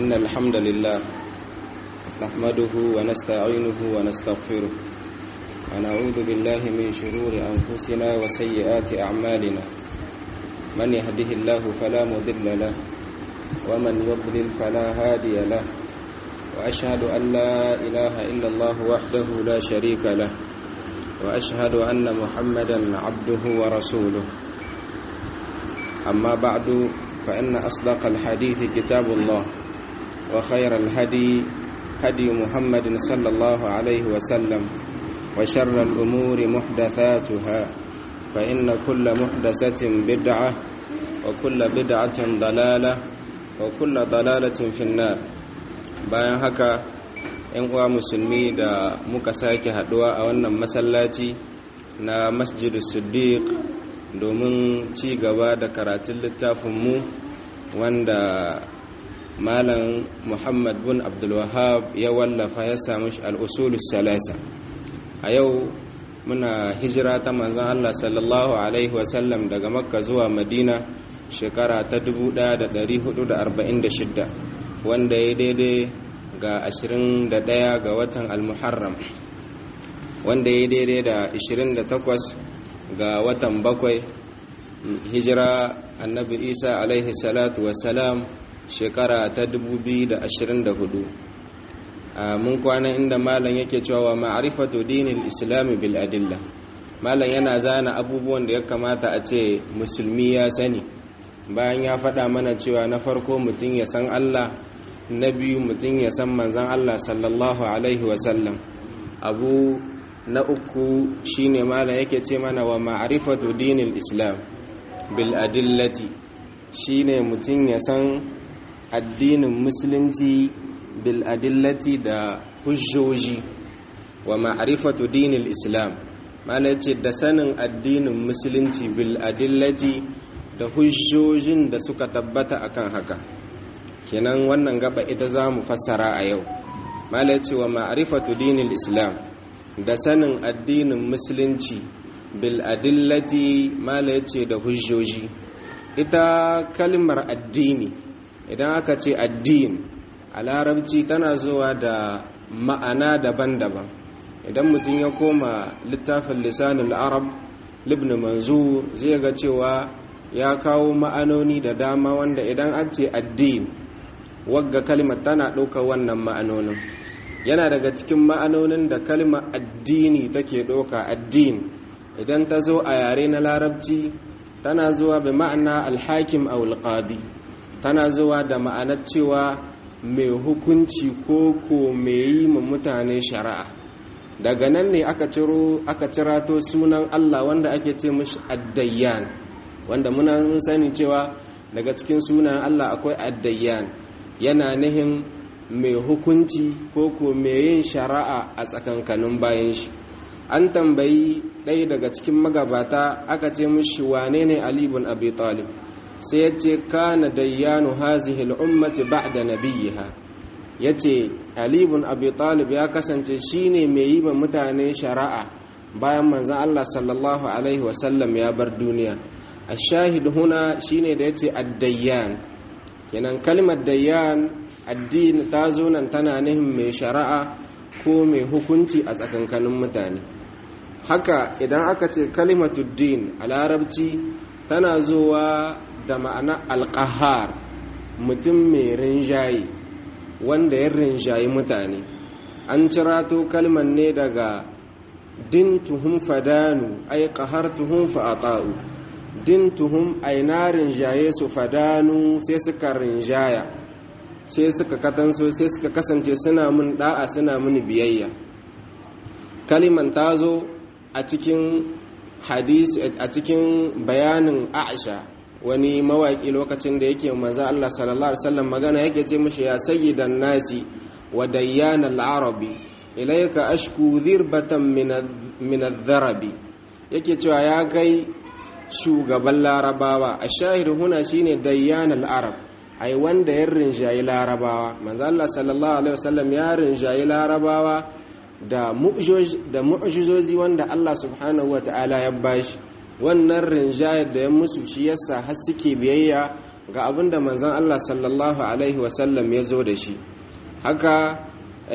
إن الحمد لله نحمده ونستعينه ونستغفره ونعوذ بالله من شرور أنفسنا وسيئات أعمالنا من يهده الله فلا مضل له ومن يضلل فلا هادي له وأشهد أن لا إله إلا الله وحده لا شريك له وأشهد أن محمدا عبده ورسوله أما بعد فإن أصدق الحديث كتاب الله وخير الهدي هدي محمد صلى الله عليه وسلم وشر الأمور محدثاتها فإن كل محدثة بدعة وكل بدعة ضلالة وكل ضلالة في النار bayan haka ‘yan uwa musulmi da muka sake haduwa a wannan masallaci na masjidu siddiq domin ci gaba da karatun littafinmu wanda malam muhammad bin abdulwahab ya wallafa ya samu al'usulus salasa a yau muna hijira ta manzan allah sallallahu alaihi wasallam daga makka zuwa madina shekara ta 1446 wanda ya daidai ga 21 ga watan al-muharram wanda ya daidai da 28 ga watan bakwai hijira annabi isa alaihi salatu wasalam shekara ta 2024 mun kwana inda malam yake cewa ma'rifatu dinil islami bil adilla malam yana zana abubuwan da ya kamata a ce musulmi ya sani bayan ya faɗa mana cewa na farko mutum ya san allah na biyu mutum ya san manzan allah sallallahu alaihi wasallam abu na uku shine malam yake ce mana wa ma'rifatu dinil islam bil adillati shine mutum ya san addinin musulunci bil adillati da hujjoji wa ma'rifatu dinil islam malam yace da sanin addinin musulunci bil adillati da hujjojin da suka tabbata akan haka kenan wannan gaba ita za mu fassara a yau malam yace wa ma'rifatu dinil islam da sanin addinin musulunci bil adillati mala yace da hujjoji ita kalmar addini idan aka ce addini a larabci tana zuwa da ma'ana daban-daban idan mutum ya koma littafin lisanin arab libn manzur zai ga cewa ya kawo ma'anoni da dama wanda idan an ce addini wagga kalmar tana ɗaukar wannan ma'anonin yana daga cikin ma'anonin da kalmar addini take ɗauka addini idan ta zo a yare na larabci tana zuwa bi ma'ana alhakim a alqadi tana zuwa da ma'anar cewa mai hukunci ko ko mai yi ma mutane shari'a daga nan ne aka ciro aka cirato sunan Allah wanda ake ce mishi addayyan wanda muna sani cewa daga cikin sunan Allah akwai addayyan yana nihin mai hukunci ko ko mai yin shari'a a tsakankanin bayan shi an tambayi ɗaya daga cikin magabata aka ce mishi wane ne alibun abi talib sai ya ce kana dayyanu hazihi al'ummati ba'da nabiyha ya ce alibun abi talib ya kasance shine mai yi ma mutane shari'a bayan manzan allah sallallahu alaihi wasallam ya bar duniya a shahid huna shine da ya ce addayyan kenan kalmar dayyan addini ta zo nan tana nihin mai shari'a ko mai hukunci a tsakankanin mutane haka idan aka ce kalimatuddin a larabci tana zuwa da ma'ana alƙahar mutum mai rinjaye wanda ya rinjaye mutane an cirato kalmar ne daga din tuhum fadanu ai ƙahar tuhum fa'ata'u din tuhum aina rinjaye su fadanu sai suka rinjaya sai suka katanso sai suka kasance suna mun da'a suna mun biyayya kaliman ta zo a cikin hadisi a cikin bayanin aisha wani mawaki lokacin da yake manzo Allah sallallahu alaihi wasallam magana yake ce mishi ya sayyidan nasi wa dayyan al-arabi ilayka ashku dhirbatan min adh-dharabi yake cewa ya kai shugaban larabawa a shahir huna shine dayyan al-arab ai wanda ya rinjayi larabawa manzo Allah sallallahu alaihi wasallam ya rinjayi larabawa da mu'jizozi wanda Allah subhanahu ta'ala ya bashi wannan rinjayar da ya musu shi yasa har suke biyayya ga abin da manzan Allah sallallahu Alaihi wasallam ya zo da shi haka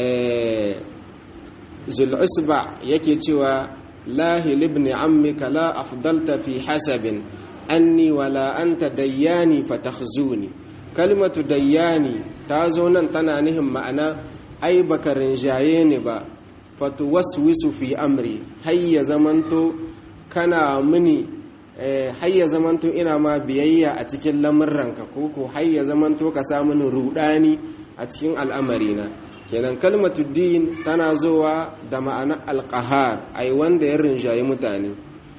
zul'usba yake cewa lahi libni ammika la afdalta fi hasabin anni wala anta dayyani fatakhzuni kalmatu dayyani ta zo nan tana nihin ma'ana ai baka rinjaye ni ba fatuwaswisu fi amri hayya zamanto kana mini hayya zamanto ina ma biyayya a cikin lamurranka ko ko hayya zamanto ka sa mini rudani a cikin al'amarina kenan kalmatu din tana zowa da ma'ana alqahar ai wanda ya rinjaye mutane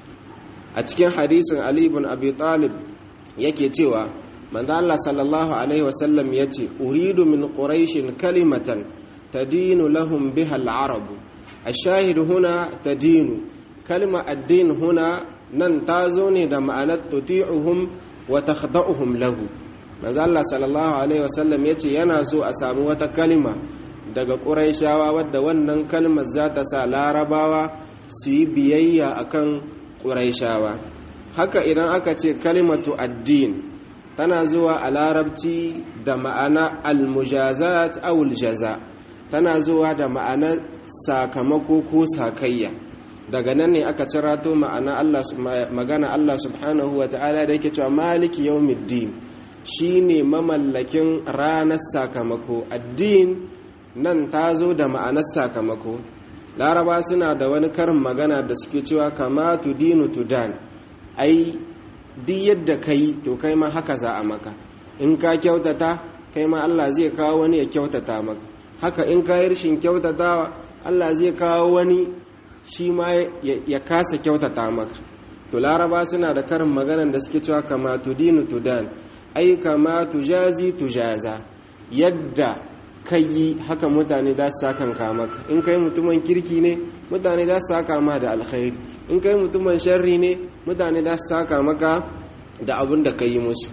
a cikin hadisin ali ibn abi talib yake cewa manzo Allah sallallahu alaihi wasallam yace uridu min quraishin kalimatan tadinu lahum biha al-arab الشاهد هنا تدين كلمة الدين هنا nan ta zo ne da ma'anar tuti'uhum wa takhda'uhum lahu manzo Allah sallallahu alaihi wasallam yace yana so a samu wata kalma daga quraishawa wadda wannan kalmar za ta sa larabawa su yi biyayya akan quraishawa haka idan aka ce kalimatu addin tana zuwa a larabci da ma'ana almujazat aw aljaza tana zuwa da ma'anar sakamako ko sakayya daga nan ne aka cirato ma'ana Allah magana Allah subhanahu wa ta'ala da yake cewa maliki yawmiddin shine mamallakin ranar sakamako addin nan ta zo da ma'anar sakamako laraba suna da wani karin magana da suke cewa kama tudinu tudan ai duk yadda kai to kai ma haka za a maka in ka kyautata kai ma Allah zai kawo wani ya kyautata maka haka in ka yi rashin kyautatawa Allah zai kawo wani shi ma ya kasa kyautata maka to laraba suna da karin maganan da suke cewa kama tudinu tudan ai kama tujazi tujaza yadda kai haka mutane za su sakan maka in kai mutumin kirki ne mutane za su saka ma da alkhairi in kai mutumin sharri ne mutane za su saka maka da abin da ka yi musu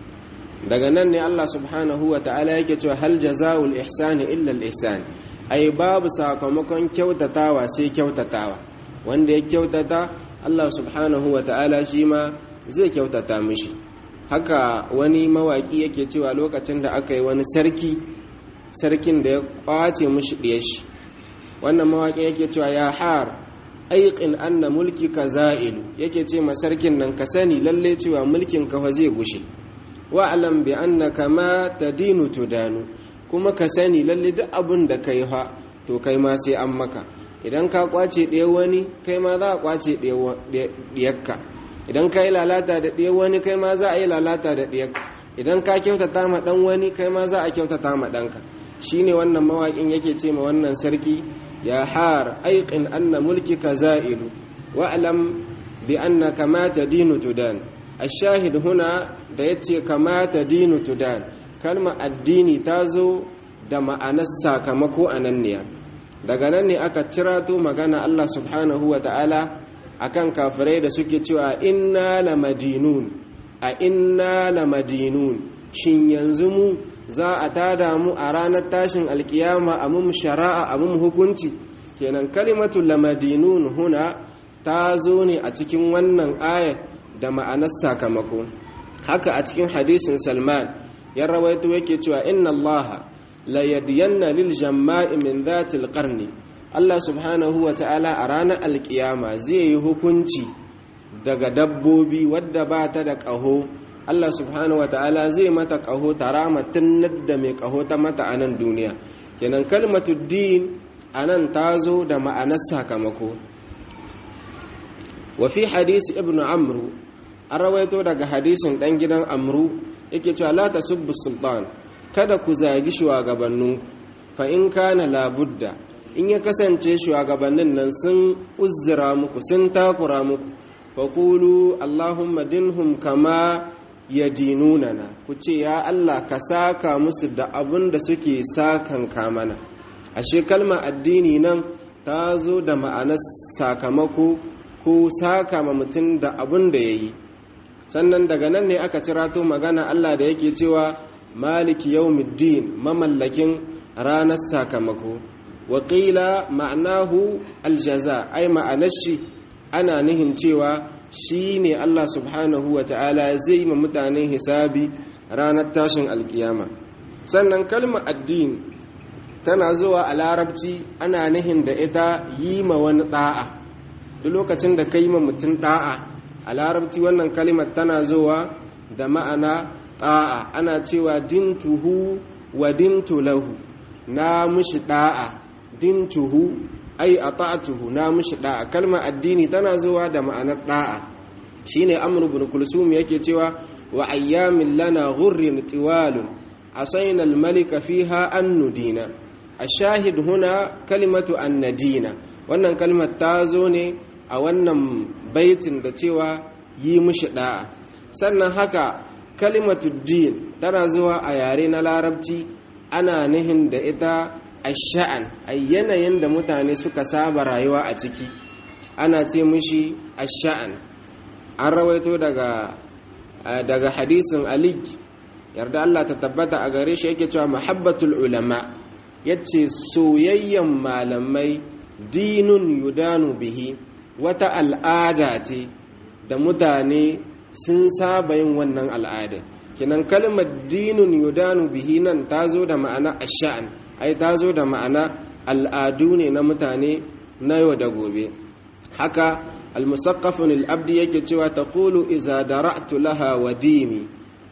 daga nan ne Allah subhanahu wa ta'ala yake cewa hal jaza'ul ihsani illa al ihsan ai babu sakamakon kyautatawa sai kyautatawa wanda ya kyautata Allah subhanahu wa ta'ala shi ma zai kyautata mishi haka wani mawaki yake cewa lokacin da aka yi wani sarki sarkin da ya kwace mishi ɗaya shi wannan mawaki yake cewa ya har aiƙin anna mulki ka za'ilu yake ce ma sarkin nan ka sani lalle cewa mulkin ka zai gushe wa'alam bi annaka ma tadinu tudanu kuma ka sani lalle duk abin da kai fa to kai ma sai an maka idan ka kwace ɗaya wani kai ma za a kwace ɗiyakka idan ka yi lalata da ɗaya wani kai ma za a yi lalata da ɗiyakka idan ka kyautata ma ɗan wani kai ma za a kyautata ma ɗanka shi ne wannan mawaƙin yake ce ma wannan sarki ya har aiƙin anna mulki ka za'ilu wa'alam bi annaka ma tadinu tudan ashahid huna da yace kama tadinu tudan kalma addini ta zo da ma'anar sakamako a nan ne daga nan ne aka cirato magana Allah subhanahu wa ta'ala akan kafirai da suke cewa inna la madinun a inna la madinun shin yanzu mu za a tada mu a ranar tashin alkiyama a mum shara'a a mum hukunci kenan kalimatu la madinun huna ta zo ne a cikin wannan ayat da ma'anar sakamako haka a cikin hadisin salman ya rawaito yake cewa inna allaha la yadiyanna lil jamma'i min dhatil qarni Allah subhanahu wa ta'ala a ranar alkiyama zai yi hukunci daga dabbobi wadda ba ta da ƙaho Allah subhanahu wa ta'ala zai mata ƙaho ta ramatin da mai ƙaho ta mata a nan duniya kenan kalmatu din a nan ta zo da ma'anar sakamako wa fi hadisi ibn amru an rawaito daga hadisin ɗan gidan amru yake cewa la tasubbu sultan kada ku zagi shugabanninku fa in kana labudda in ya kasance shugabannin nan sun uzzira muku sun takura muku faƙulu allahumma dinhum kama ya dinunana ku ce ya allah ka saka musu da abin da suke sakan kamana ashe kalma addini nan ta zo da ma'anar sakamako ko saka ma mutum da abin da ya yi sannan daga nan ne aka cirato magana allah da yake cewa maliki yawmiddin mamallakin ranar sakamako waƙila ma'anahu aljaza ai ma'anar shi ana nihin cewa shi ne Allah subhanahu wa ta'ala zai ma mutane hisabi ranar tashin alkiyama sannan kalmar addini tana zuwa a larabci ana nihin da ita yi ma wani da'a duk lokacin da ka yi ma mutum da'a a larabci wannan kalimar tana zuwa da ma'ana da'a ana cewa dintuhu wa dintu lahu na mushi da'a dintuhu ai ata'tuhu na mushi da'a kalmar addini tana zuwa da ma'anar da'a shine amr ibn kulsum yake cewa wa ayyamin lana ghurrin tiwalun asayna al-malika fiha an nudina ashahid huna kalimatu annadina wannan kalmar ta zo ne a wannan baitin da cewa yi mushi da'a sannan haka kalimatu din tana zuwa a yare na larabci ana nihin da ita asha'an a yanayin da mutane suka saba rayuwa a ciki ana ce mushi asha'an an rawaito daga daga hadisin ali yarda Allah ta tabbata a gare shi yake cewa muhabbatul ulama yace soyayyen malamai dinun yudanu bihi wata al'ada ce da mutane sun saba yin wannan al'ada kinan kalmar dinun yudanu bihi nan ta zo da ma'ana ash'an ai ta zo da ma'ana al'adu ne na mutane na yau da gobe haka al-musaqqafun al-abdi yake cewa taqulu iza dara'tu laha wa dini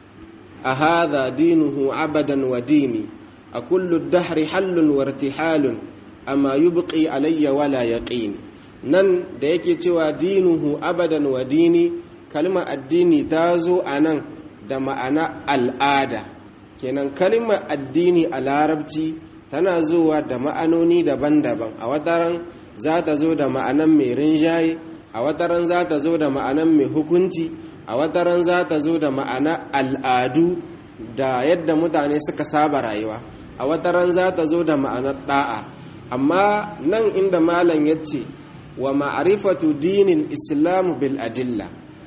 a hadha dinuhu abadan wa dini a kullu dahri hallun wa irtihalun amma yubqi alayya wala yaqini nan da yake cewa dinuhu abadan wa dini kalmar addini ta zo a nan da ma'ana al'ada kenan kalmar addini a larabci tana zuwa da ma'anoni daban-daban a wataran za ta zo da ma'anan mai rinjaye a wataran za ta zo da ma'anan mai hukunci a wataran za ta zo da ma'ana al'adu da yadda mutane suka saba rayuwa a wataran za ta zo da ma'anar da'a amma nan inda malam ya ce wa ma'arifatu dinin islamu bil adilla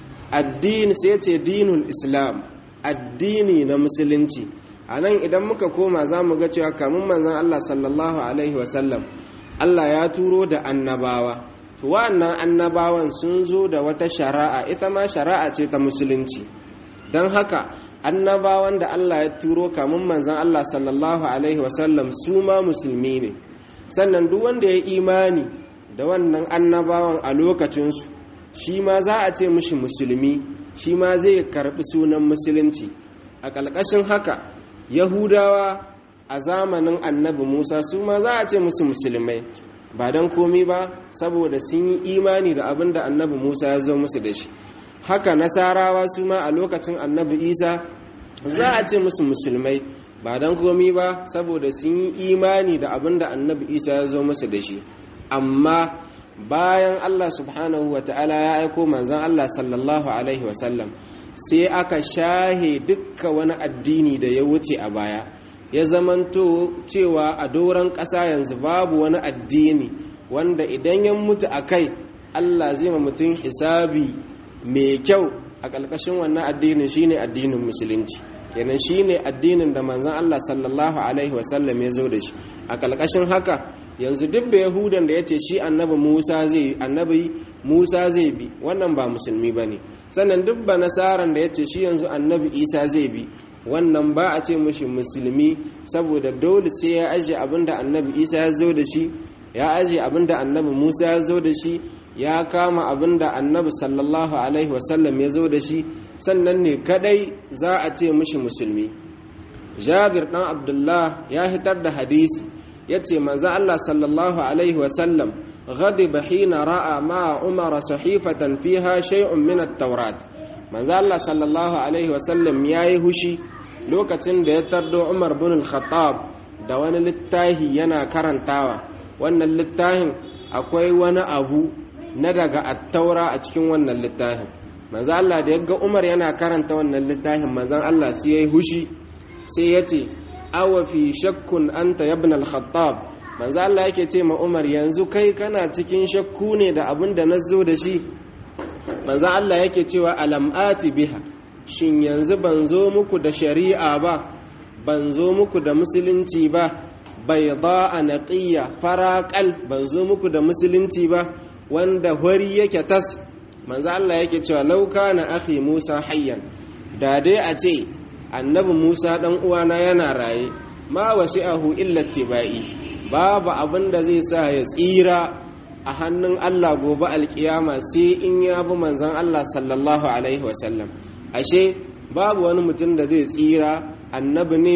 addini sai ce dinin islam addini na musulunci a nan idan muka koma za mu ga cewa kamun manzan Allah sallallahu alaihi wasallam Allah ya turo da annabawa to wa'annan annabawan sun zo da wata shari'a ita ma shari'a ce ta musulunci don haka annabawan da Allah ya turo kamun manzan Allah sallallahu alaihi wasallam su ma musulmi ne sannan duk wanda ya imani da wannan annabawan a lokacinsu shi ma za a ce mishi musulmi shi ma zai karbi sunan musulunci a ƙalƙashin haka yahudawa a zamanin annabi musa su ma za a ce musu musulmai ba don komi ba saboda sun yi imani da abin da annabi musa ya zo musu da shi haka nasarawa su ma a lokacin annabi isa za a ce musu musulmai ba don komi ba saboda sun yi imani da abin da annabi isa ya zo musu da shi amma bayan allah subhanahu wa ta'ala ya aiko manzan allah sallallahu alaihi wasallam sai aka shahe dukka wani addini da ya wuce a baya ya zamanto cewa a doron ƙasa yanzu babu wani addini wanda idan ya mutu a kai allah zai ma mutum hisabi mai kyau a ƙarƙashin wannan addinin shine addinin musulunci kenan shine addinin da manzon Allah sallallahu alaihi wasallam ya zo da shi a ƙarƙashin haka yanzu duk da yahudan da ya ce shi annabi musa zai annabi musa zai bi wannan ba musulmi ba ne sannan duk ba nasaran da ya ce shi yanzu annabi isa zai bi wannan ba a ce mushi musulmi saboda dole sai ya ajiye abin da annabi isa ya zo da shi ya ajiye abin da annabi musa ya zo da shi ya kama abin da annabi sallallahu alaihi wasallam ya zo da shi sannan ne kadai za a ce mushi musulmi jabir dan abdullah ya hitar da hadisi ya ce manzo allah sallallahu alaihi wasallam غضب حين راى مع عمر صحيفه فيها شيء من التوراه manzo Allah sallallahu alaihi wasallam yayi hushi lokacin da ya tardo Umar bin al-Khattab da wani littafi yana karantawa wannan littafin akwai wani abu na daga attaura a cikin wannan littafin manzo Allah da yaga Umar yana karanta wannan littafin manzo Allah sai yayi hushi sai yace awa fi shakkun anta ibn al-Khattab manzo Allah yake ce ma Umar yanzu kai kana cikin shakku ne da abin da nazo da shi manzo Allah yake cewa alam'ati biha shin yanzu ban zo muku da shari'a ba ban zo muku da musulunci ba bayda naqiyya faraqal ban zo muku da musulunci ba wanda hori yake tas manzo Allah yake cewa law kana akhi Musa hayyan da dai a ce annabi Musa dan uwana yana raye ma wasi'ahu illa tibai babu abin da zai sa ya tsira a hannun Allah gobe alkiyama sai in ya bi manzon Allah sallallahu alaihi wasallam ashe babu wani mutum da zai tsira annabi ne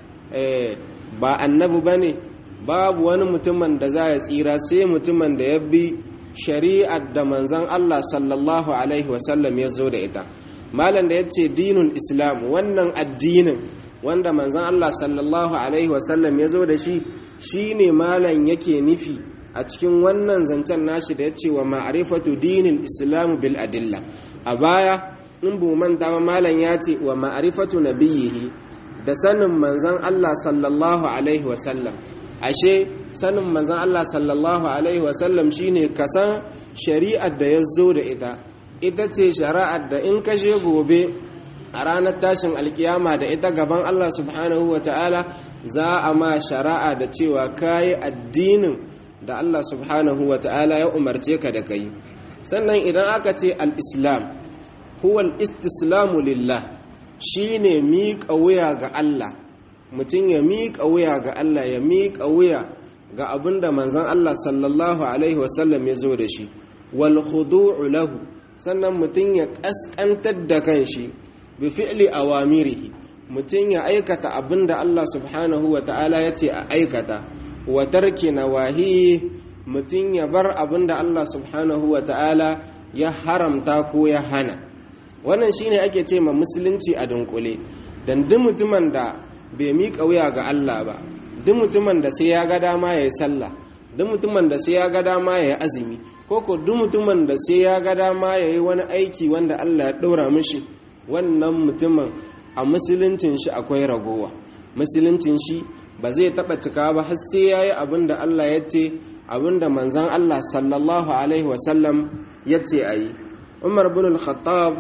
ba annabi bane babu wani mutumin da za ya tsira sai mutumin da ya bi shari'ar da manzon Allah sallallahu alaihi wasallam ya zo da ita malam da ya ce dinul islam wannan addinin wanda manzon Allah sallallahu alaihi wasallam ya zo da shi shine malam yake nufi a cikin wannan zancen nashi da ya ce wa ma'arifatu dinil islam bil adilla a baya in bu manta ba malam ya ce wa ma'arifatu nabiyhi da sanin manzon Allah sallallahu alaihi wasallam ashe sanin manzon Allah sallallahu alaihi wasallam shine kasan shari'ar da ya zo da ita ita ce shari'ar da in ka je gobe a ranar tashin alkiyama da ita gaban Allah subhanahu wa ta'ala za a ma shari'a da cewa kayi addinin da Allah subhanahu wa ta'ala ya umarce ka da kai sannan idan aka ce al-islam huwa al-istislamu lillah shine miƙa wuya ga Allah mutum ya miƙa wuya ga Allah ya miƙa wuya ga abin da manzon Allah sallallahu alaihi wasallam ya zo da shi wal khudu'u lahu sannan mutum ya ƙasƙantar da kanshi bi fi'li awamirihi mutum ya aikata abin da Allah subhanahu wa ta'ala ya ce a aikata wa tarki nawahi mutum ya bar abin da Allah subhanahu wa ta'ala ya haramta ko ya hana wannan shine ake ce ma musulunci a dunkule dan duk mutumin da bai miƙa wuya ga Allah ba duk mutumin da sai ya ga dama ya yi sallah duk mutumin da sai ya ga dama ya yi azumi ko ko duk mutumin da sai ya ga dama ya yi wani aiki wanda Allah ya ɗora mishi wannan mutumin a musuluncin shi akwai ragowa musuluncin shi ba zai taɓa cika ba har sai ya yi abin da Allah ya ce abin da manzan Allah sallallahu alaihi wasallam ya ce a yi umar bin al-khattab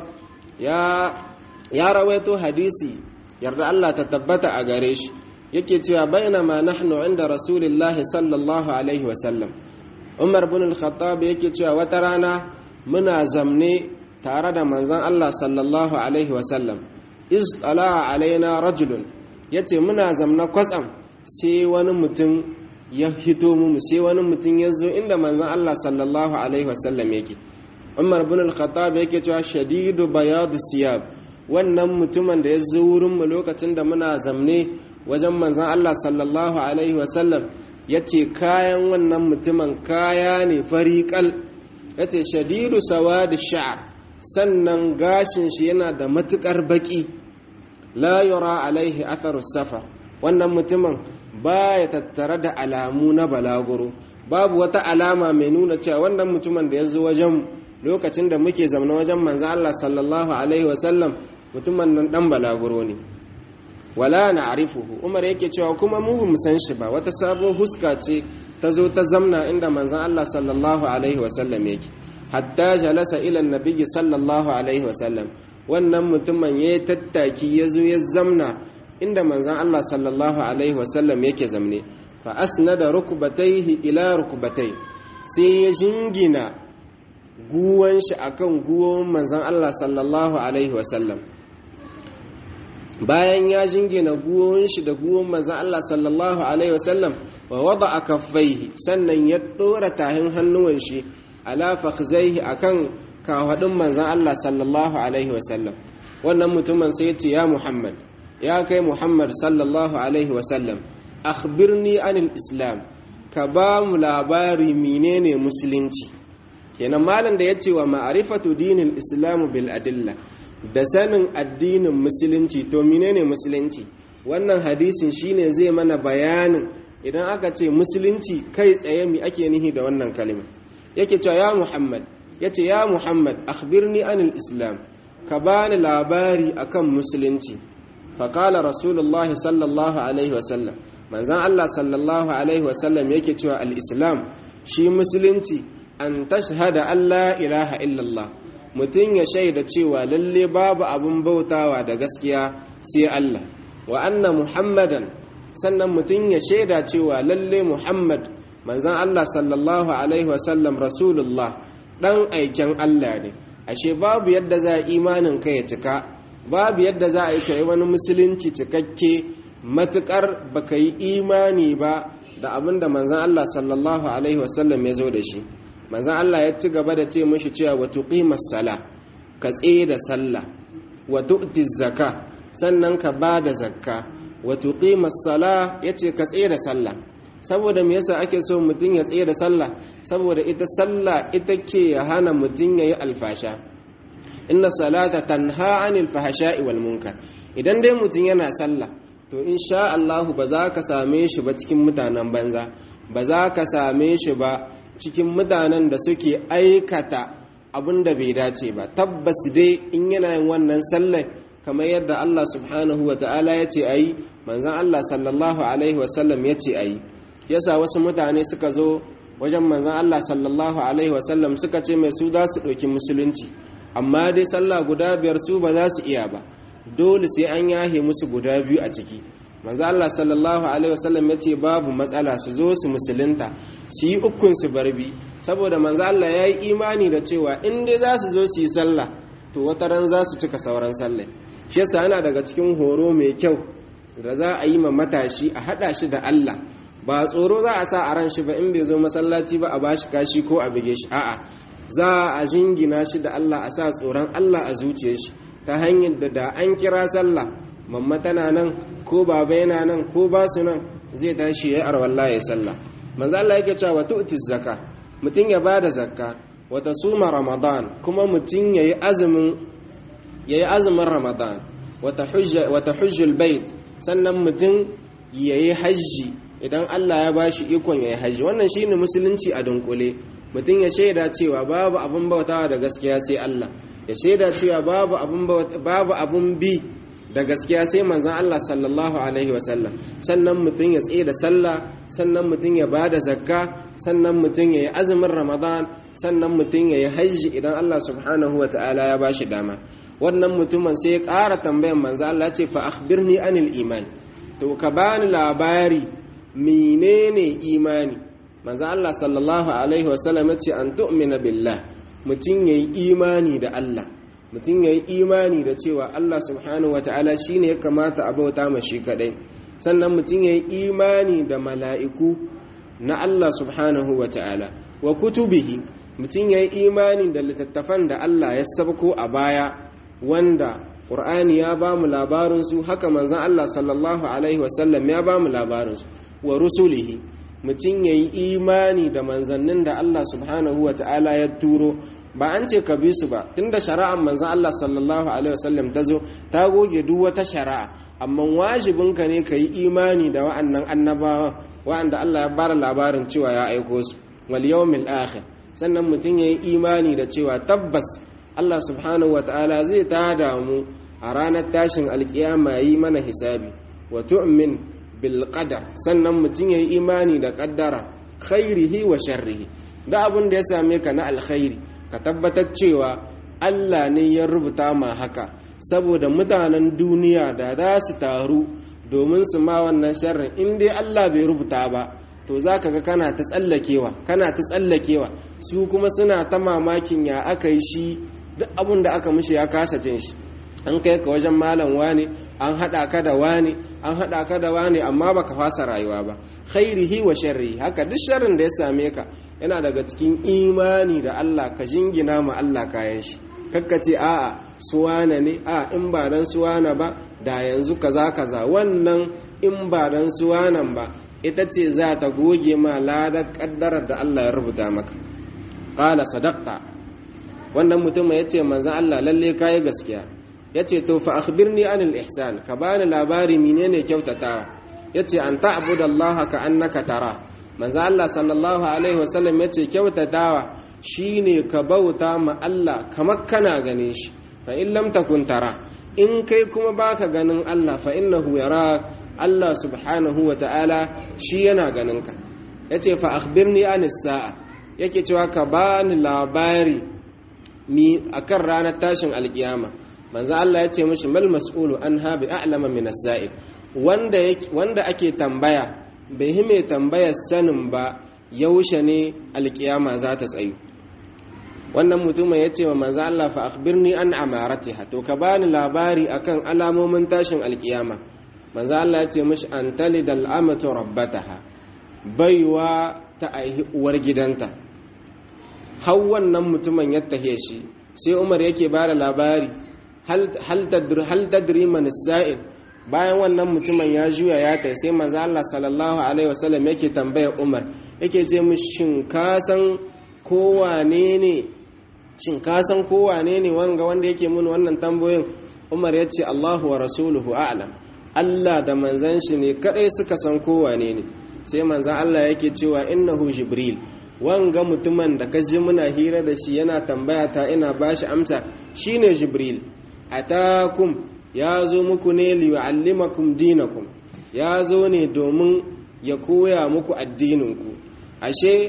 ya rawaito hadisi yarda Allah ta tabbata a gare shi yake cewa bainama nahnu inda rasulillahi sallallahu alaihi wasallam umar bin al-khattab yake cewa wata rana muna zamne tare da manzon Allah sallallahu alaihi wasallam iz tala alaina rajulun yace muna zamna kwatsam sai wani mutum ya hito mu sai wani mutum ya zo inda manzon Allah sallallahu alaihi wasallam yake umar bin al-khattab yake cewa shadidu bayadu siyab wannan mutumin da ya zo wurin mu lokacin da muna zamne wajen manzon Allah sallallahu alaihi wasallam yace kayan wannan mutumin kaya ne fariqal yace shadidu sawadi sha'r sannan gashin shi yana da matukar baki la yura alaihi atharu safar wannan mutumin baya tattare da alamu na balaguro babu wata alama mai nuna cewa wannan mutumin da ya zo wajen lokacin da muke zamana wajen manzo Allah sallallahu alaihi wasallam mutumin nan dan balaguro ne wala na'rifuhu umar yake cewa kuma mu mu san shi ba wata sabon huska ce ta zo ta zamna inda manzon Allah sallallahu alaihi wasallam yake hatta jalasa ila nabiyyi sallallahu alaihi wasallam wannan mutumin ya tattaki ya zo ya zamna inda manzan Allah sallallahu alaihi wasallam yake zamne fa asnada rukbatayhi ila rukbatai sai ya jingina guwan shi akan guwan manzan Allah sallallahu alaihi wasallam bayan ya jingina guwan shi da guwan manzan Allah sallallahu alaihi wasallam wa wada'a kaffaihi sannan ya dora tahin hannuwan shi ala fakhzaihi akan kafadin manzan Allah sallallahu alaihi wasallam wannan mutumin sai ya ce ya Muhammad ya kai Muhammad sallallahu alaihi wasallam akhbirni anil islam ka ba mu labari menene musulunci kenan malam da ya ce wa ma'arifatu dinin islam bil adilla da sanin addinin musulunci to menene musulunci wannan hadisin shine zai mana bayanin idan aka ce musulunci kai tsaye mi ake nihi da wannan kalima yake cewa ya Muhammad yace ya Muhammad akhbirni anil islam ka bani labari akan musulunci faƙala rasulullah sallallahu alaihi wasallam manzan Allah sallallahu alaihi wasallam yake cewa al'islam shi musulunci an tashhada Allah ilaha illallah mutum ya shaida cewa lalle babu abin bautawa da gaskiya sai Allah wa anna muhammadan sannan mutum ya shaida cewa lalle muhammad manzan Allah sallallahu alaihi wasallam rasulullah ɗan aiken Allah ne ashe babu yadda za imanin ka ya cika babu yadda za a yi kai wani musulunci cikakke matukar baka yi imani ba da abin da manzan Allah sallallahu alaihi wasallam ya zo da shi manzan Allah ya ci gaba da ce mashi cewa wa tuqimas sala ka tsaye da sallah wa tu'ti zakka sannan ka ba da zakka wa tuqimas sala yace ka tsaye da sallah saboda me yasa ake so mutum ya tsaye da sallah saboda ita sallah ita ke hana mutum ya yi alfasha inna salata tanha anil fahasha'i wal munkar idan dai mutum yana sallah to insha Allah ba za ka same shi ba cikin mutanen banza ba za ka same shi ba cikin mutanen da suke aikata abin da bai dace ba tabbas dai in yana yin wannan sallah kamar yadda Allah subhanahu wa ta'ala ya ce ayi manzon Allah sallallahu alaihi wasallam ya ce ayi yasa wasu mutane suka zo wajen manzan Allah sallallahu alaihi wasallam suka ce mai su za su ɗauki musulunci amma dai sallah guda biyar su ba za su iya ba dole sai an yahe musu guda biyu a ciki manzan Allah sallallahu alaihi wasallam ya ce babu matsala su zo su musulunta su yi ukun su barbi saboda manzan Allah ya yi imani da cewa in dai za su zo su yi sallah to wata ran za su cika sauran sallah shi yasa yana daga cikin horo mai kyau da za a yi ma matashi a haɗa shi da Allah ba tsoro za a sa a ran shi ba in bai zo masallaci ba a bashi kashi ko a bige shi a'a za a jingina shi da Allah a sa tsoron Allah a zuciyar shi ta hanyar da da an kira sallah mamma tana nan ko baba yana nan ko ba su nan zai tashi ya arwalla ya sallah manzo Allah yake cewa tu'ti zakka mutun ya bada zakka wa tasuma ramadan kuma mutun yayi azumin yayi azumin ramadan wa tahujja wa tahujjul bait sannan mutun yayi hajji idan Allah ya ba shi ikon ya yi hajji wannan shi ne musulunci a dunkule mutum ya shaida cewa babu abin bautawa da gaskiya sai Allah ya shaida cewa babu abin bi da gaskiya sai manzan Allah sallallahu alaihi wasallam sannan mutum ya tsaye da sallah sannan mutum ya ba da zakka sannan mutum ya yi azumin ramadan sannan mutum ya yi hajji idan Allah subhanahu wa ta'ala ya ba shi dama wannan mutumin sai ya ƙara tambayan manzan Allah ce fa akhbirni anil iman to ka bani labari menene imani manzo Allah sallallahu alaihi wasallam ya ce an tu'mina billah mutum yayi imani da Allah mutum yayi imani da cewa Allah subhanahu wataala shine ya kamata a bauta ma shi kadai sannan mutum yayi imani da mala'iku na Allah subhanahu wataala wa kutubihi mutum yayi imani da littattafan da Allah ya sabko a baya wanda Qur'ani ya ba mu labarinsu haka manzon Allah sallallahu alaihi wasallam ya ba mu labarinsu wa rusulihi mutum ya yi imani da manzannin da Allah subhanahu wa ta'ala ya turo ba an ce ka bi su ba tunda shari'ar manzan Allah sallallahu alaihi wasallam ta zo ta goge duk wata shari'a amma wajibinka ne ka yi imani da wa'annan annabawa wa'anda Allah ya bara labarin cewa ya aiko su wal yawmil akhir sannan mutum ya yi imani da cewa tabbas Allah subhanahu wa ta'ala zai tada mu a ranar tashin alkiyama yi mana hisabi wa tu'min bilqadar sannan mutum ya yi imani da kaddara khairihi wa sharrihi da abin da ya same ka na alkhairi ka tabbatar cewa Allah ne ya rubuta ma haka saboda mutanen duniya da za su taru domin su ma wannan sharrin in dai Allah bai rubuta ba to za ka ga kana ta tsallakewa kana ta tsallakewa su kuma suna ta mamakin ya aka yi shi duk abin da aka mishi ya kasa jin shi an kai ka wajen malam wani an haɗa ka da wani an haɗa ka da wani amma baka fasa rayuwa ba khairihi wa sharri haka duk sharrin da ya same ka yana daga cikin imani da Allah ka jingina ma Allah kayan shi kakka ce a'a suwana ne a in ba dan suwana ba da yanzu kaza kaza wannan in ba dan suwanan ba ita ce za ta goge ma ladar kaddarar da Allah ya rubuta maka qala sadaqta wannan mutum ya ce manzon Allah lalle kai gaskiya ya ce to fa akhbirni anil ihsan ka bani labari menene kyautatawa ya ce an ta'budu Allah ka annaka tara manzo Allah sallallahu alaihi wasallam ya ce kyautatawa shine ka bauta ma Allah kamar kana ganin shi fa in lam takun tara in kai kuma baka ganin Allah fa innahu yara Allah subhanahu wa ta'ala shi yana ganin ka yace fa akhbirni anis sa'a yake cewa ka bani labari mi akan ranar tashin alkiyama manzo Allah ya ce mishi mal mas'ulu an ha bi a'lama min as-sa'il wanda wanda ake tambaya bai yi mai tambayar sanin ba yaushe ne alkiyama za ta tsayu wannan mutumin ya ce wa manzo Allah fa akhbirni an amaratiha to ka bani labari akan alamomin tashin alkiyama manzo Allah ya ce mishi an talidal amatu rabbataha baiwa ta aihi uwar gidanta har wannan mutumin ya tahe shi sai Umar yake bada labari hal hal tadri man sa'il bayan wannan mutumin ya juya ya tai sai manzo Allah sallallahu alaihi wasallam yake tambaya Umar yake ce mishi shin ka san kowane ne shin ka san kowane ne wanga wanda yake mun wannan tambayoyin Umar ya ce Allahu wa rasuluhu a'lam Allah da manzan shi ne kadai suka san kowane ne sai manzan Allah yake cewa innahu jibril wanga mutumin da kaji muna hira da shi yana tambaya ta ina bashi amsa shine jibril atakum ya zo muku ne liyu'allimakum dinakum ya zo ne domin ya koya muku addininku ashe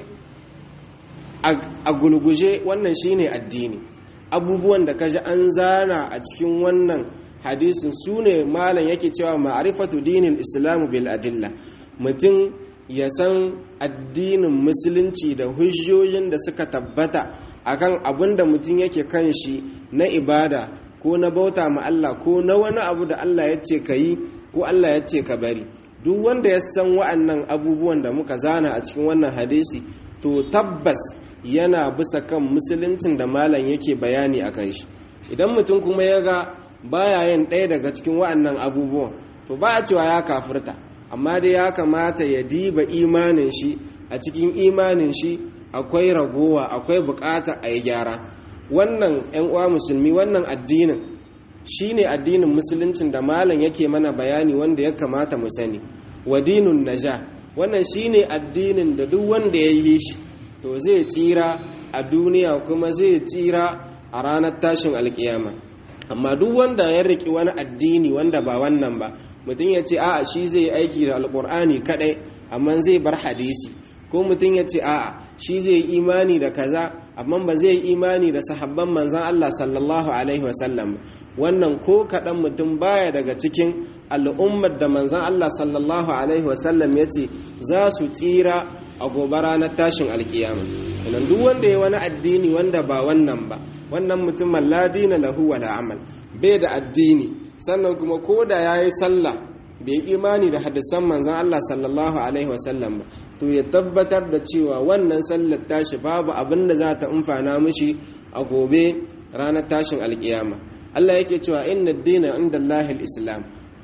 a gulguje wannan shine addini abubuwan da kaji an zana a cikin wannan hadisin su ne malam yake cewa ma'arifatu dinin islamu bil adilla mutum ya san addinin musulunci da hujjojin da suka tabbata akan abin da mutum yake kan shi na ibada ko na bauta ma Allah ko na wani abu da Allah ya ce ka yi ko Allah ya ce ka bari duk wanda ya san wa'annan abubuwan da muka zana a cikin wannan hadisi to tabbas yana bisa kan musuluncin da malam yake bayani a kan shi idan mutum kuma ya ga baya yin ɗaya daga cikin wa'annan abubuwan to ba a cewa ya kafirta amma dai ya kamata ya diba imanin shi a cikin imanin shi akwai ragowa akwai bukata a yi gyara wannan 'yan uwa musulmi wannan addinin shine addinin musuluncin da malam yake mana bayani wanda ya kamata mu sani wa dinun naja wannan shine addinin da duk wanda ya yi shi to zai tsira a duniya kuma zai tsira a ranar tashin alkiyama amma duk wanda ya riki wani addini wanda ba wannan ba mutum ya ce a'a shi zai aiki da alkur'ani kadai amma zai bar hadisi ko mutum ya ce a'a shi zai imani da kaza amma ba zai imani da sahabban manzan Allah sallallahu alaihi wasallam wannan ko kaɗan mutum baya daga cikin al'ummar da manzan Allah sallallahu alaihi wasallam ya ce za su tsira a gobe ranar tashin alkiyama idan duk wanda ya wani addini wanda ba wannan ba wannan mutumin ladina lahu wala amal bai da addini sannan kuma ko da ya yi sallah bai imani da hadisan manzan Allah sallallahu alaihi wasallam ba to ya tabbatar da cewa wannan sallar tashi babu abin da za ta amfana mishi a gobe ranar tashin alkiyama Allah yake cewa inna dina inda Allahil islam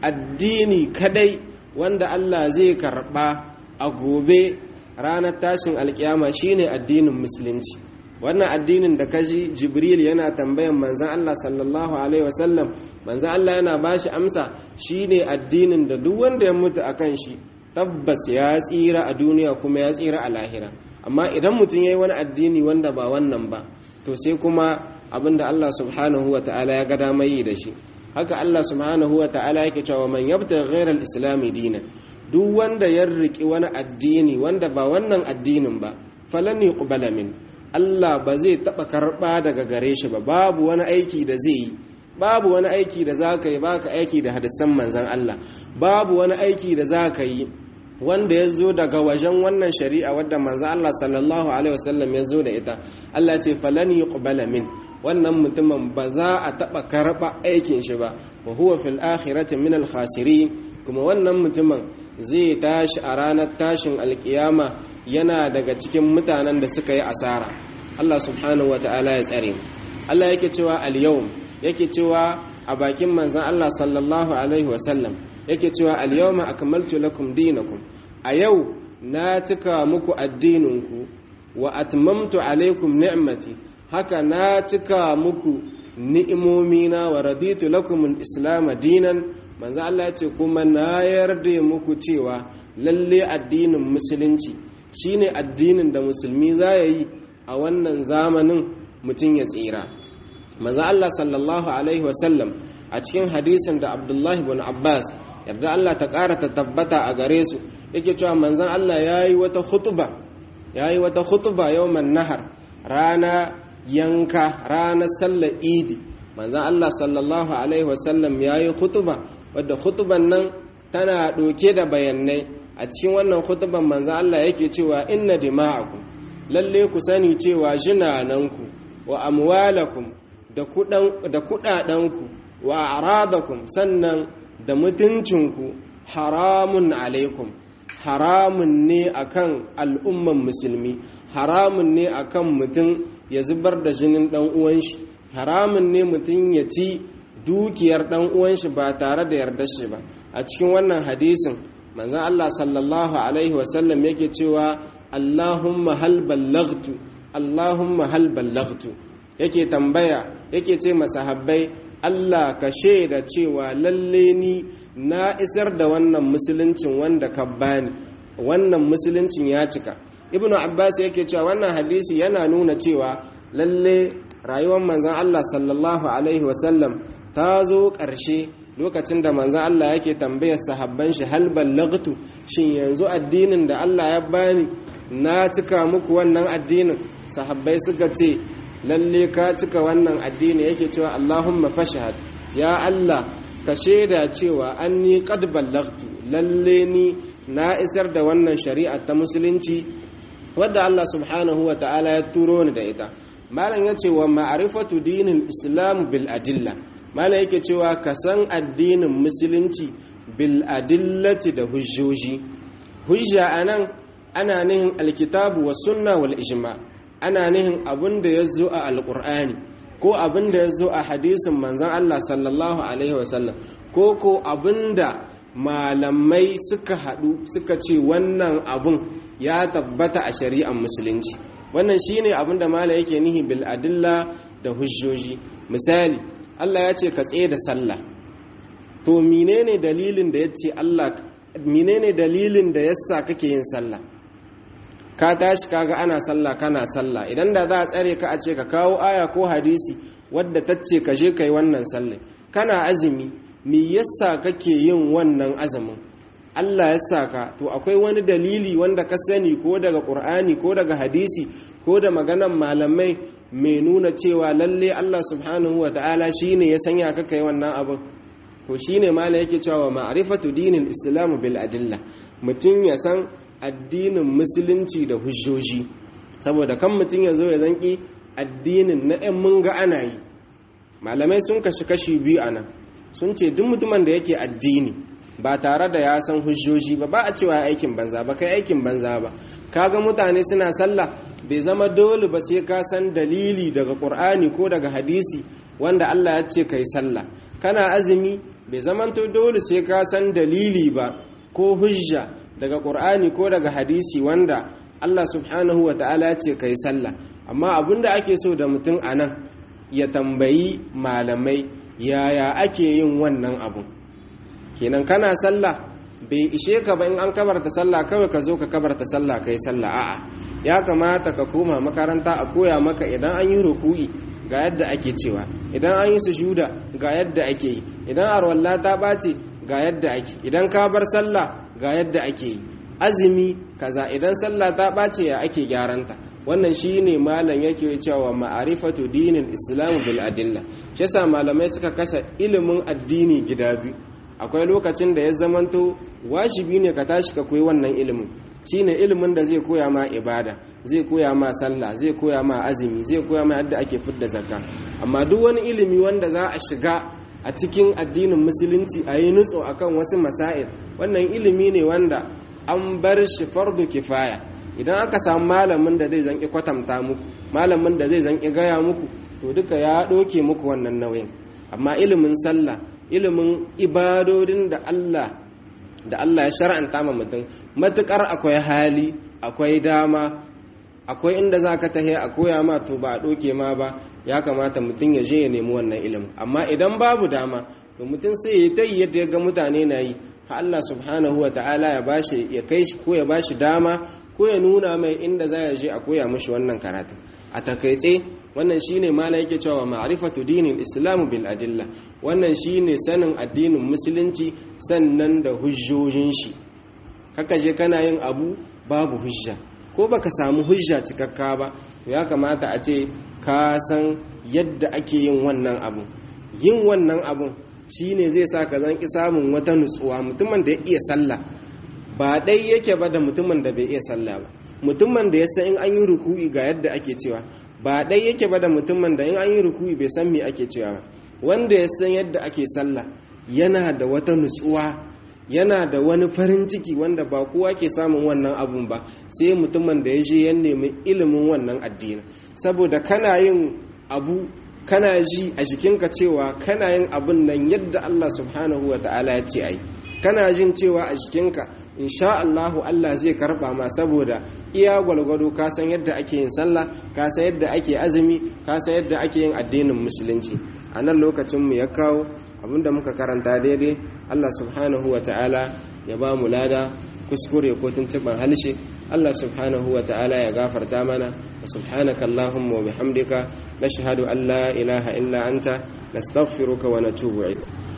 addini kadai wanda Allah zai karba a gobe ranar tashin alkiyama shine addinin musulunci wannan addinin da kaji jibril yana tambayan manzan Allah sallallahu alaihi wasallam manzan Allah yana bashi amsa shine addinin da duk wanda ya mutu akan shi tabbas ya tsira a duniya kuma ya tsira a lahira amma idan mutum yayi wani addini wanda ba wannan ba to sai kuma abinda Allah subhanahu ta'ala ya ga dama yi da shi haka Allah subhanahu ta'ala yake cewa man yabta ghayra al-islam dinan duk wanda ya riki wani addini wanda ba wannan addinin ba falan yuqbala min Allah ba zai taɓa karɓa daga gare shi ba babu wani aiki da zai yi babu wani aiki da za ka yi ba ka aiki da hadisan manzan Allah babu wani aiki da za ka yi wanda ya zo daga wajen wannan shari'a wadda manzan Allah sallallahu alaihi wasallam ya zo da ita Allah ce falan yuqbala min wannan mutumin ba za a taɓa karɓa aikin shi ba wa huwa fil akhirati min al kuma wannan mutumin zai tashi a ranar tashin alkiyama yana daga cikin mutanen da suka yi asara Allah subhanahu ta'ala ya tsare Allah yake cewa al-yawm yake cewa a bakin manzon Allah sallallahu alaihi wasallam yake cewa al-yawma akmaltu lakum dinakum a yau na cika muku addininku wa atmamtu alaikum ni'mati haka na cika muku ni'imomina wa raditu lakum al-islam dinan manzo Allah ya ce kuma na yarda muku cewa lalle addinin musulunci shine addinin da musulmi za ya yi a wannan zamanin mutum ya tsira manzo Allah sallallahu alaihi wasallam a cikin hadisin da Abdullahi bin Abbas yarda Allah ta ƙara ta tabbata a gare su yake cewa manzon Allah yayi wata khutba yayi wata khutba yawman nahar rana yanka ranar sallar idi manzon Allah sallallahu alaihi wasallam yayi khutba wadda khutban nan tana ɗauke da bayanai a cikin wannan khutban manzo Allah yake cewa inna dima'akum lalle ku sani cewa jinananku wa amwalakum da kuɗaɗenku wa aradakum sannan da mutuncinku haramun alaikum haramun ne akan al'umman musulmi haramun ne akan mutum ya zubar da jinin ɗan uwan shi haramun ne mutum ya ci dukiyar ɗan uwan shi ba tare da yarda shi ba a cikin wannan hadisin manzon Allah sallallahu alaihi wasallam yake cewa Allahumma hal ballaghtu Allahumma hal ballaghtu yake tambaya yake ce masahabbai Allah ka shaida cewa lalle ni na isar da wannan musuluncin wanda ka bani wannan musuluncin ya cika ibnu abbas yake cewa wannan hadisi yana nuna cewa lalle rayuwar manzon Allah sallallahu alaihi wasallam ta zo ƙarshe lokacin da manzon Allah yake tambayar sahabban shi hal ballaghtu shin yanzu addinin da Allah ya bani na cika muku wannan addinin sahabbai suka ce lalle ka cika wannan addini yake cewa Allahumma fashhad ya Allah ka shaida cewa anni qad ballaghtu lalle ni na isar da wannan shari'a ta musulunci wadda Allah subhanahu wa ta'ala ya turo ni da ita malam yace wa ma'rifatu dinil islam bil adilla malam yake cewa ka san addinin musulunci bil adillati da hujjoji hujja anan ana nihin alkitabu was sunna wal ijma' ana nihin abin da ya zo a alƙur'ani ko abin da ya zo a hadisin manzan Allah sallallahu Alaihi wasallam ko ko abin da malamai suka haɗu suka ce wannan abin ya tabbata a shari'ar musulunci wannan shine abin da mala yake nihi bil adilla da hujjoji misali Allah ya ce ka tsaye da sallah to menene dalilin da ya ce Allah menene dalilin da yasa kake yin sallah ka tashi kaga ana sallah kana sallah idan da za a tsare ka a ce ka kawo aya ko hadisi wadda ta ce ka je ka yi wannan sallah kana azumi me yasa kake yin wannan azumin Allah ya sa ka to akwai wani dalili wanda ka sani ko daga Qur'ani ko daga hadisi ko da maganan malamai mai nuna cewa lalle Allah subhanahu wa ta'ala shine ya sanya ka kai wannan abin to shine mala yake cewa ma'rifatu dinil islam bil adilla mutum ya san addinin musulunci da hujjoji saboda kan mutum ya zo ya zanki addinin na 'yan mun ga ana yi malamai sun kashi kashi biyu a nan sun ce duk mutumin da yake addini ba tare da ya san hujjoji ba ba a cewa aikin banza ba kai aikin banza ba kaga mutane suna sallah bai zama dole ba sai ka san dalili daga qur'ani ko daga hadisi wanda Allah ya ce kai sallah kana azumi bai zamanto dole sai ka san dalili ba ko hujja daga ƙur'ani ko daga hadisi wanda Allah subhanahu wa ta'ala ce kai sallah amma abinda ake so da mutum a nan ya tambayi malamai yaya ake yin wannan abu kenan kana sallah bai ishe ka ba in an kabarta sallah kawai ka zo ka kabarta sallah kai sallah a'a ya kamata ka koma makaranta a koya maka idan an yi ruku'i ga yadda ake cewa idan an yi sujuda ga yadda ake yi idan arwalla ta ɓace ga yadda ake idan ka bar sallah ga yadda ake yi azumi kaza idan sallah ta ɓace ya ake gyaranta wannan shine malam yake cewa ma'arifatu dinin islam bil adilla shi yasa malamai suka kashe ilimin addini gida biyu akwai lokacin da ya zamanto wajibi ne ka tashi ka koyi wannan ilimin shine ilimin da zai koya ma ibada zai koya ma sallah zai koya ma azumi zai koya ma yadda ake fidda zakka amma duk wani ilimi wanda za a shiga a cikin addinin musulunci a yi nutso akan wasu masail wannan ilimi ne wanda an bar shi fardu kifaya idan aka samu malamin da zai zanki kwatanta muku malamin da zai zanki gaya muku to duka ya ɗoke muku wannan nauyin amma ilimin sallah ilimin ibadodin da Allah da Allah ya shar'anta ma mutum matukar akwai hali akwai dama akwai inda za ka tahe a koya ma to ba a ɗoke ma ba ya kamata mutum ya je ya nemi wannan ilimin amma idan babu dama to mutum sai ya ta yi yadda ya ga mutane na yi ha Allah subhanahu wa ta'ala ya bashi ya kai shi ko ya bashi dama ko ya nuna mai inda za ya je a koya mashi wannan karatun a takaice wannan shine mala yake cewa ma'rifatu dinin islamu bil adilla wannan shine sanin addinin musulunci sannan da hujjojin shi kaka je kana yin abu babu hujja ko baka samu hujja cikakka ba to ya kamata a ce ka san yadda ake yin wannan abu yin wannan abun shine zai sa ka zanki samun wata nutsuwa mutumin da ya iya sallah ba dai yake ba da mutumin da bai iya sallah ba mutumin da ya san in an yi ruku'i ga yadda ake cewa ba ɗai yake ba da mutumin da in an yi ruku'i bai san me ake cewa wanda ya san yadda ake sallah yana da wata nutsuwa yana da wani farin ciki wanda ba kowa ke samun wannan abun ba sai mutumin da ya je ya nemi ilimin wannan addini saboda kana yin abu kana ji a jikinka cewa kana yin abun nan yadda Allah subhanahu wa ta'ala ya ce ai kana jin cewa a jikinka insha Allahu Allah zai karba ma saboda iya gwalgwado ka san yadda ake yin sallah ka san yadda ake azumi ka san yadda ake yin addinin musulunci a nan lokacin mu ya kawo abinda muka karanta daidai Allah subhanahu wa ta'ala ya ba mu lada kuskure ko tuntuban halshe Allah subhanahu wa ta'ala ya gafarta mana wa subhanaka Allahumma wa bihamdika nashhadu an la ilaha illa anta nastaghfiruka wa natubu ilayk